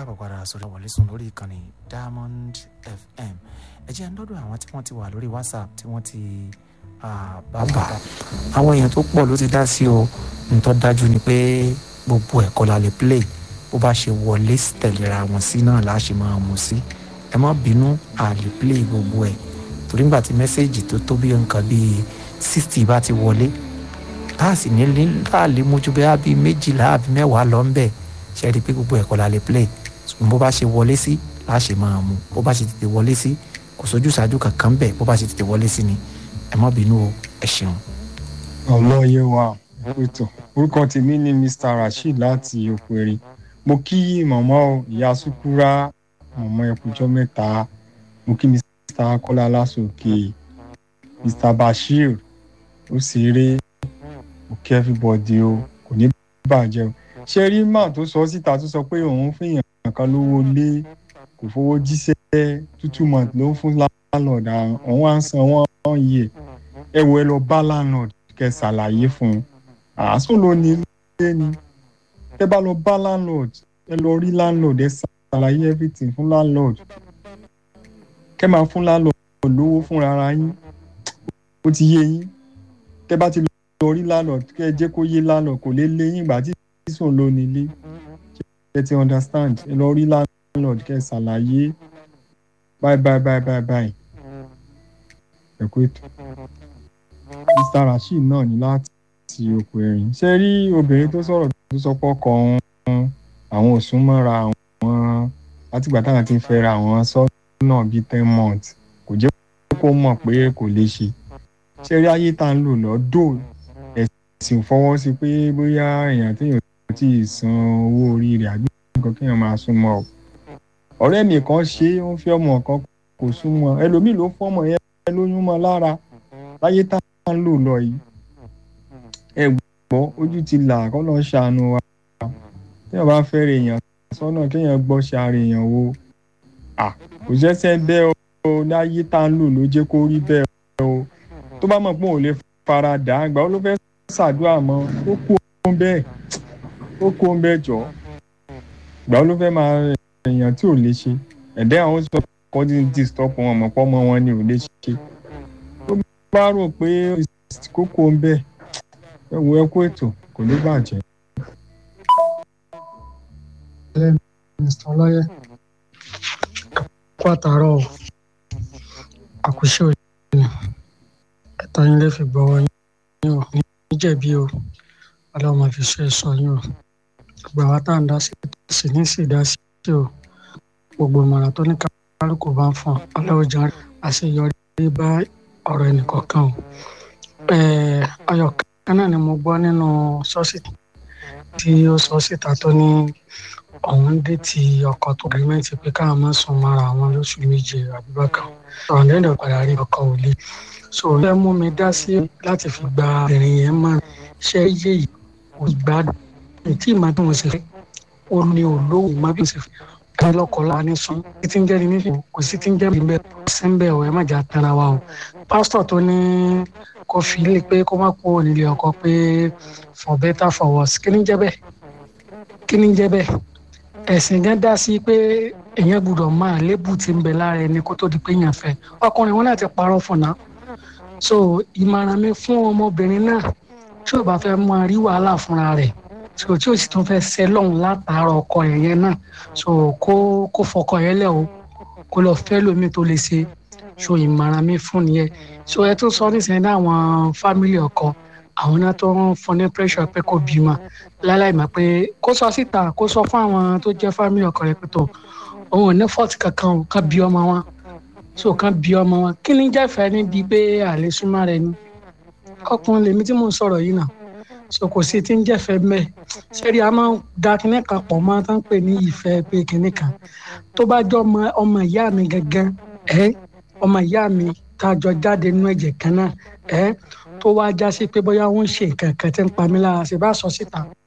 káàbọ̀ padà sórí wọlé sùn lórí ìkànnì Diamond FM ẹ jẹ́ ń dọ́dọ̀ àwọn tí wọ́n ti wà lórí WhatsApp tí wọ́n ti bàbà àwọn èèyàn tó pọ̀ ló ti dá sí o nítọ́ dájú ni pé gbogbo ẹ̀kọ́ la lè play bó bá ṣe wọlé tẹ̀léra wọn sí náà láṣẹ máa mú sí ẹ má bínú a lè play gbogbo ẹ̀ torí nígbà tí mẹ́sẹ̀gì tó tó bí nǹkan bíi sixty bá ti wọlé tá a sì ní láàlè mójú bẹ́ẹ̀ bí méjìlá àbí mẹ́wàá lọ ń bẹ̀ ṣe rí i pé gbogbo ẹ̀kọ́ la lè play ṣùgbọ́n bó bá ṣe wọlé sí láṣẹ máa mú bó bá ṣe tètè wọlé sí kò sójú ṣáájú kankan bẹ̀ bó bá ṣe tètè wọlé sí ni ẹ má bínú o ẹ ṣeun. ọlọ́yẹ wa ètò orúkọ tèmi ni Mr Rasheed láti Òpèrè mo kí màmá o ìyá Sùkúrà màmá ẹkùjọ mẹ́ta mo kí Mr Akọ́lá Lásòkè Mr Bashir ó ṣeré mo kí everybody o kò ní bàjẹ́ o ṣe rí mà tó sọ síta tó sọ pé òun fìyàn kan lówó lé kò fowó jíṣẹ́ tútù mọ̀ ló ń fún landlord àwọn à ń san wọ́n yẹ ẹ wo ẹ lọ bá landlord kẹ́ ṣàlàyé fún un àásùn ló ní ilé ni tẹ́ bá lọ bá landlord ẹ lọ rí landlord ẹ ṣàlàyé everything fún landlord kẹ́ máa fún landlord lówó fúnra ara yín ó ti yé yín tẹ́ bá ti lọ rí landlord kẹ́ ẹ jẹ́ kó yé landlord kò lè lé yín ìgbà tí sísùn ló nílé ẹ ti understand ẹ lọ rí landlord kẹ́ ẹ ṣàlàyé bye bye bye bye bye ẹ kú ètò Mr Rasheed náà ní láti òkú ẹ̀rín ṣe rí obìnrin tó sọ̀rọ̀ tó sọ pé ọkọ òun àwọn òsùn mọ́ra àwọn látìgbà táwọn ti ń fẹ́ra àwọn sọ́nà bíi ten months kò jẹ́ kó mọ̀ pé kò lè ṣe ṣe rí ayé tá à ń lò lọ́dọ̀ ẹ̀sìn fọwọ́ sí pé bóyá èèyàn téèyàn ti san owó orí rẹ̀ àbí nǹkan kéèyàn máa súnmọ́ ọ ọ̀rẹ́ mi kan ṣe é ó ń fi ọmọ kan kò súnmọ́ ẹlòmíì ló fọ́mọ yẹn lóyún mọ́ lára láyé tá à ń lò lọ yìí ẹ gbọ́ ojú ti là kọ́ lọ́ọ́ ṣàánú wa téèyàn bá fẹ́ rè èèyàn sọ́nà kéèyàn gbọ́ ṣàrè èèyàn wo kò ṣẹ́ṣẹ́ bẹ́ẹ̀ o láyé tá à ń lò ló jẹ́ kó rí bẹ́ẹ̀ o tó bá mọ̀ pé òun lè fara dà á gbà ó ló fẹ́ ṣàdúrà mọ́ ó kú ohun bẹ́ẹ̀ ó kú ohun bẹ́ẹ̀ jọ gbà ó ló fẹ́ máa èèyàn tí ò lè ṣe ẹ̀dẹ́ àwọn sọ kọ́ ti ń disturb wọn mọ̀ pọ́ mọ́ wọn ni ò lè ṣe tó bá rò pé kókó ń bẹ́ẹ̀ ẹ wo ẹ kú ètò kò ní bàjẹ́. mr ọlọ́yẹ kó àtàárọ̀ àkùṣe òjò ni ẹ̀ta yín lè fi gbọ́wọ́ yín o níjẹ̀bi o ọlọ́mọ fi ṣe sọ yín o gbogbo àwa tá à ń dá sí sí ní sì dá sí o gbogbo ìmọ̀ràn tó ní kálukú bá ń fún ọlọ́ọ̀jà àṣeyọrí bá ọ̀rọ̀ ẹnìkọ̀ọ̀kan o ayọ̀ kan náà ni mo gbọ́ nínú ṣọ́ọ̀ṣì tí ó sọ síta tó ní òun dé ti ọkọ̀ tó gírímẹ́ǹtì pé káwọn máa sùn mọ́ra àwọn lóṣù méje àbúrò kan ọ̀rọ̀ lẹ́yìn padà rí ọkọ̀ ò le so ẹ mú mi dá sí láti fi gba obìnrin yẹn mọ́ ṣé iye yìí kò gbádùn tí ìmọ̀ tí mo sì fẹ́ ó ní olówó ìmọ̀ bí mo sì fẹ́ ká lọ́kọ̀ láwa ní sùn kí tí ń jẹ́ ní nífẹ̀ẹ́ kò sí tí ń jẹ́ bí bẹ́ẹ̀ kò sí ń bẹ́ẹ̀ ọ̀ ẹ má jà tara wa o pásítọ̀ tó ní kó fi lé pé kó má kó nílé ọkọ pé for better for worse kí ni jẹ́ bẹ́ẹ̀ kí ni jẹ́ bẹ́ẹ̀ ẹ̀sìn gan dá sí pé èèyàn gbọ́dọ̀ máa lébù tí ń bẹ lára ẹni kó tó di pé èèyàn fẹ́ ọkùnrin wọn láti parọ́ fún náà so ìmọ̀ràn mi fún ọmọbìnrin náà tí ò bá fẹ́ máa rí wàhálà fúnra rẹ̀ so tí ò sì tún fẹ́ ṣẹ́ lọ́hùn látàárọ̀ ọkọ yẹn náà so kó kó fọkọ yẹn lẹ̀ o kó lọ fẹ́ lómi tó lè ṣe so ìmọ̀ràn mi fún nìyẹn so ẹ tún sọ nísìnyí ní àwọn fámìlì ọkọ àwọn náà tó ń fún ní pressure pé kò bímọ láláì mọ̀ pé kó sọ síta kó sọ fún àwọn tó jẹ́ fámìlì ọkọ rẹ̀ pé tó òun ò ní fọ́ọ̀tì kankan o kàn bí ọmọ wọn so kàn bí ọmọ wọn kí ni jẹ́fẹ̀ẹ́ níbi pé àlè súnmọ́ rẹ ni ọkùnrin lèmi tí mò ń sọ̀rọ̀ yìí náà so kò sí tí ń jẹ́fẹ̀ẹ́ mẹ́ẹ̀ ṣẹ́rí a máa ń da kinní kan pọ̀ máa tán pè ní ìfẹ́ pé kinní kan tó bá jọ ọmọ ìyá mi gangan ẹ́ ọmọ ìyá mi tá a jọ jáde nínú ẹ̀jẹ̀ kan náà ẹ́ tó wá já sí pé bóyá wọ́n ń ṣe nǹkan kan tí ń pa mí lára ṣe bá sọ síta